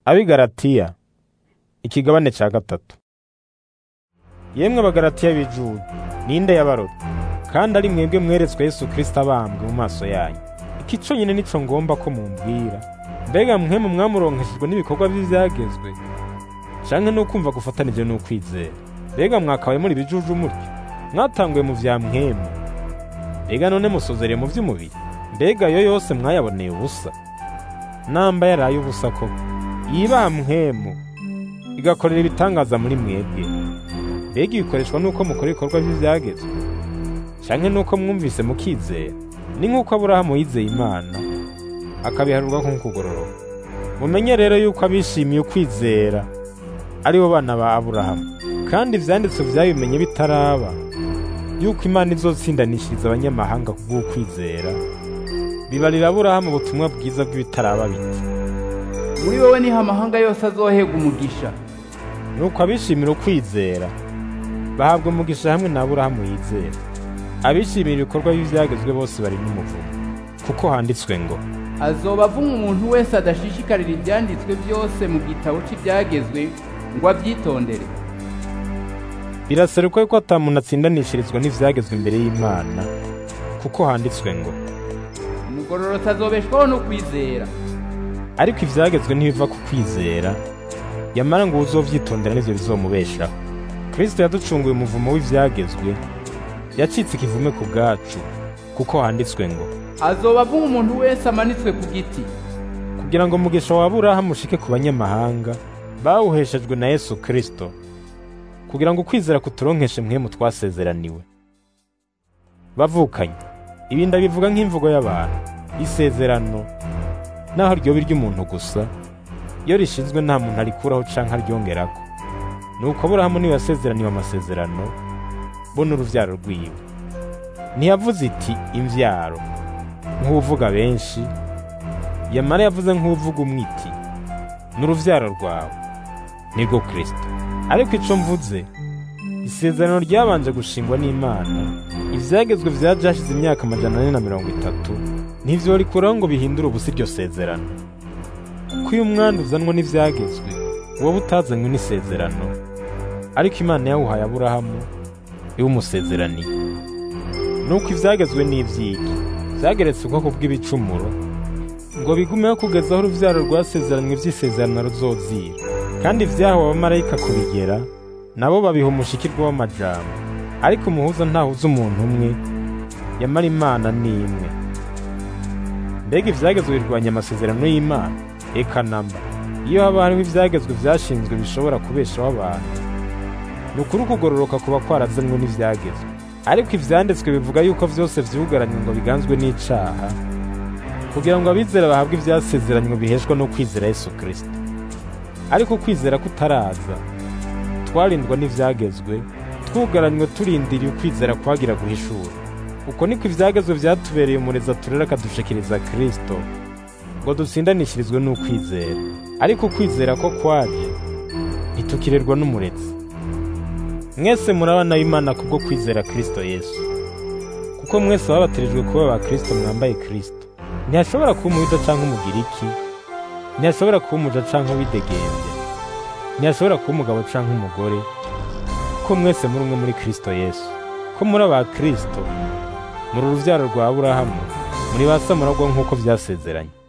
ab'i Galatiya ikigabane ca gatatu yemwe abagalatiya b'ijuda ninde yabarota kandi ari mwebwe mweretswe yesu kristo abambwe mu maso yanyu iki conyine nico ngomba ko mumbwira mbega mwemu mwamuronkeshejwe n'ibikorwa vy'ivyagezwe canke n'ukumva gufatanije n'ukwizera mbega mwakabaye muri bijuju mutyo mwatanguye mu vya mwemu mbega none musozereye mu vy'umubiri mbega yo yose mwayaboneye ubusa namba yaraye ubusa koko yiba mwemu igakorera ibitangaza muri mwebwe mbega ibikoreshwa n'uko mukora ibikorwa vy'ivyagezwe canke n'uko mwumvise mukizera ni nk'uko aburahamu yizeye imana akabiharurwa nk'ukugororoka mumenye rero yuko abishimiye ukwizera ari bo bana ba aburahamu kandi ivyanditswe vyabimenye bitaraba yuko imana izotsindanishiriza abanyamahanga kubw'ukwizera bibarira aburahamu ubutumwa bwiza bw'ibitaraba biti muri wowe niho amahanga yose azohega umugisha nuko abishimira ukwizera bahabwa umugisha hamwe na aburahamu yizera abishimira ibikorwa by'ivyagezwe bose bari n'umuvumo kuko handitswe ngo azoba avumwa umuntu wese adashishikarira ibyanditswe byose mu gitabo cy'ibyagezwe ngo abyitondere biraseruka yuko ata muntu atsindanishirizwa n'ivyagezwe imbere y'imana kuko handitswe ngo umugororotsi azobeshwaho no kwizera ariko ivyagezwe ntibiva ku kwizera yamara ngo uzovyitondera nivyo bizomubeshaho kristo yaducunguye umuvumo w'ivyagezwe yacitse ikivume ku bwacu kuko handitswe ngo azoba avumwa umuntu wese amanitswe ku giti kugira ngo umugisha wa aburahamu ushike ku banyamahanga bawuheshejwe na yesu kristo kugira ngo ukwizera kuturonkeshe mwemu twasezeraniwe bavukanye ibi ndabivuga nk'imvugo y'abantu isezerano naho ryoba iry'umuntu gusa iyo rishinzwe nta muntu arikuraho canke aryongerako nuko aburahamu niwe yasezeraniwe amasezerano bo n'uruvyaro rwiwe ntiyavuze iti imvyaro nk'uvuga benshi yamara yavuze nk'uvuga umwe iti n'uruvyaro rwawe nirwo kristo ariko ico mvuze isezerano ryabanje gushingwa n'imana ivyagezwe vyaje hashize imyaka amajana ane na mirongo itatu ntivyorikuraho ngo bihindure ubusa iryo sezerano kuko iyo umwanda uzanwa n'ivyagezwe wowe utazanywe n'isezerano ariko imana yawuhaye aburahamu iwumusezeraniye nuko ivyagezwe n'ivyiki vyageretse ubwoko bw'ibicumuro ngo bigumeho kugeza aho uruvyaro rwasezeranywe vy'isezerano ruzozira kandi vyahawe abamarayika kubigera nabo babiha umushikirwa w'amajambo ariko umuhuza ntahuza umuntu umwe yamara imana ni imwe mbega ivyagezwe birwanya amasezerano y'imana eka namba iyo haba hariho ivyagezwe vyashinzwe bishobora kubeshaho abantu ni ukuri ukugororoka kuba kwarazanwe n'ivyagezwe ariko ivyanditswe bivuga yuko vyose vyugaranywe ngo biganzwe n'icaha kugira ngo abizera bahabwe ivyasezeranywe biheshwa no kwizera yesu kristo ariko kwizera kutaraza twarindwa n'ivyagezwe twugaranywe turindiriye ukwizera kwagira guhishura uko niko ivyagezwe vyatubereye umurezi aturera akadushikiriza kristo ngo dutsindanishirizwe n'ukwizera ariko ukwizera ko kwaje ntitukirerwa n'umurezi mwese muri abana b'imana kubwo kwizera kristo yesu kuko mwese babatirijwe kuba ba kristo mwambaye kristo ntihashobora kuba umuyuda canke umugiriki ntihashobora kuba umuja canke uwidegembya ntihashobora kuba umugabo canke umugore kuko mwese muri umwe muri kristo yesu ko muri aba kristo muri uruvyaro rwa aburahamu muri ba samuragwa nk'uko vyasezeranye